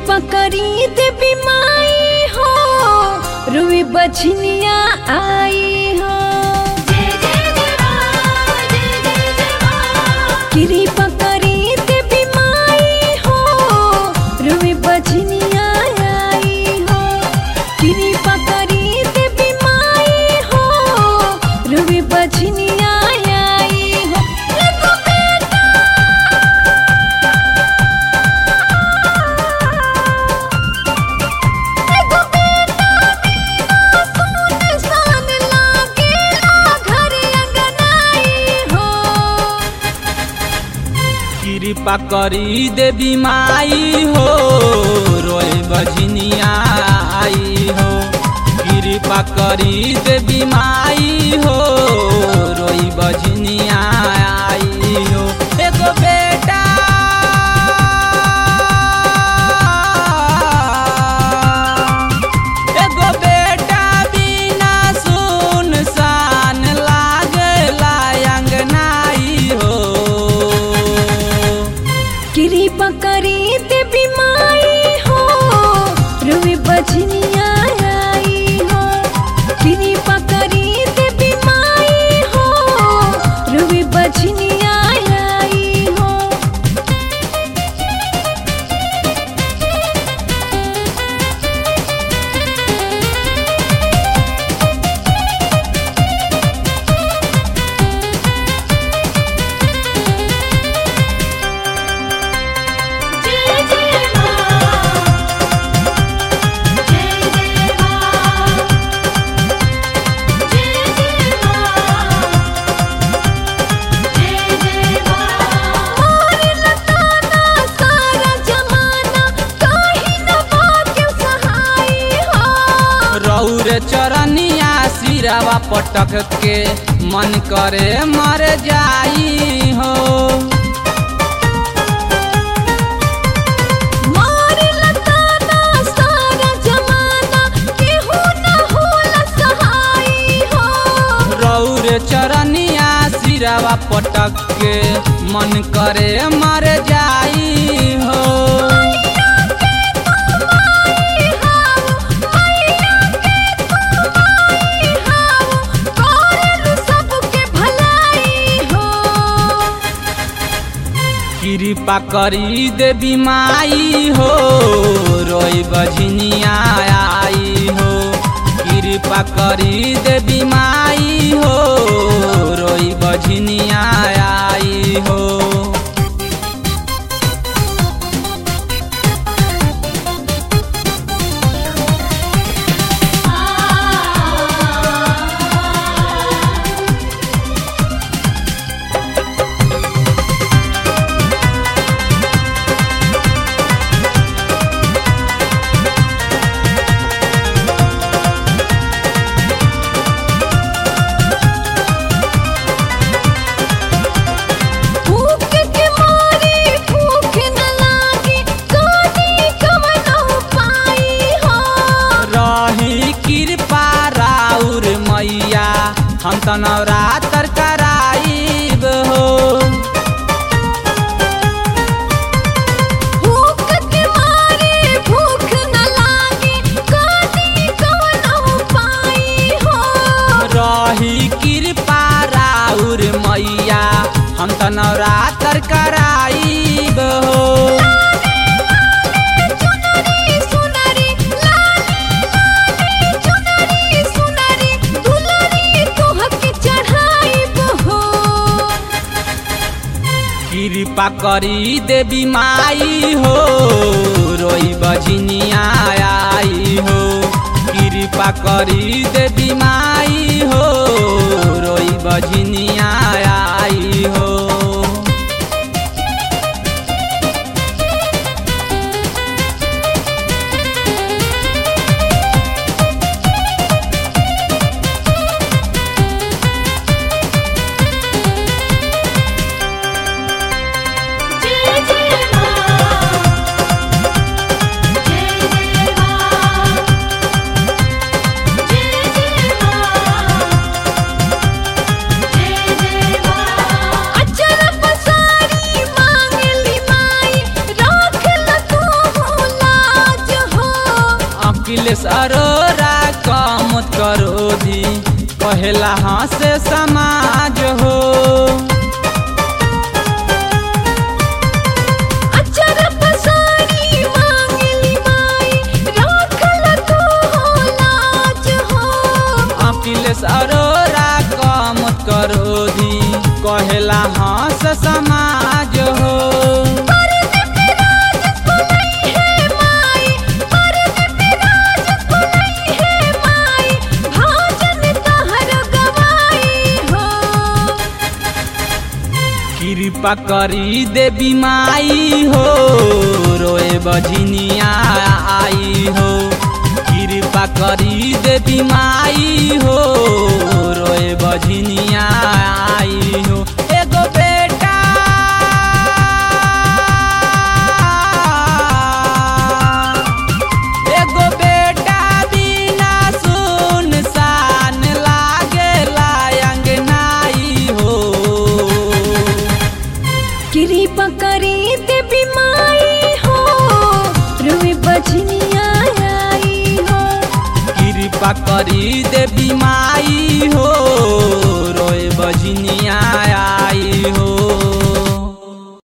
कृपा करी देवी माई हो रुई बछनिया आई हो कृपा करी देवी माई हो रुई बछनिया आई हो कृपा करी देवी माई हो रुई बछनिया आई हो लगो बेटा एगो बेटा बिना सुनसान लागेला घर अंगनाई हो कृपा करी देवी माई हो रोए बजनिया आई हो कृपा करी देवी माई हो रोई बजनिया आई हो एगो बेटा एगो बेटा बिना सुनसान लागला अंगनाई हो कृपा करी देवी माई हो रुई बजनिया आई हो कृपा करी देवी माई हो रुई बजनिया आई हो जय जय मां जय जय मां जय जय मां जय जय मां मोर लताना सारा जमाना काहे न भाग्य सहाय हो रौर चरनिया सिरावा पटक के मन करे मर जाई हो मोर लताना सारा जमाना केहू न होला सहाय हो रौर चरनिया सिरावा पटक के मन करे मर जाई हो कृपा करी देवी माई हो रोई बजनिया आई हो कृपा करी देवी माई हो रोई बजनिया आई हो भूख के मारे भूख न लागे कानी कवनो पाई हो रही कृपा राउर मैया हम त नवरात्र कराइब हो भूख के मारे भूख न लागे कानी कवनो पाई हो रही कृपा राउर मैया हम त नवरात्र कराइब हो चुनरी सुनरी लाली लाली चुनरी सुनरी दुलरी तोहके चढ़ाई हो कृपा करी देवी माई हो रोई बजनिया आई हो कृपा करी देवी माई हो रोई बजनिया आई हो जय जय मां जय जय मां जय अखिलेश अरोरा कम करो दी कहेला हंसे समाज हो अचर पसारी मांगली माई राखल तू हो लाज हो अखिलेश अरोरा कम करो दी कहेला हंस समाज हो परद पे राज पुनई है माई परद पे राज पुनई है माई भाजन तहर गवाई हो कृपा करी देवी माई हो रोए बझिनिया आई हो कृपा करी देवी माई हो रोए बझिनिया आई हो एगो बेटा एगो बेटा बिना सुनसान लागेला अंगनाई हो कृपा करी देवी माई हो रुई बजनिया आई हो कृपा करी देवी माई हो रोए बजनी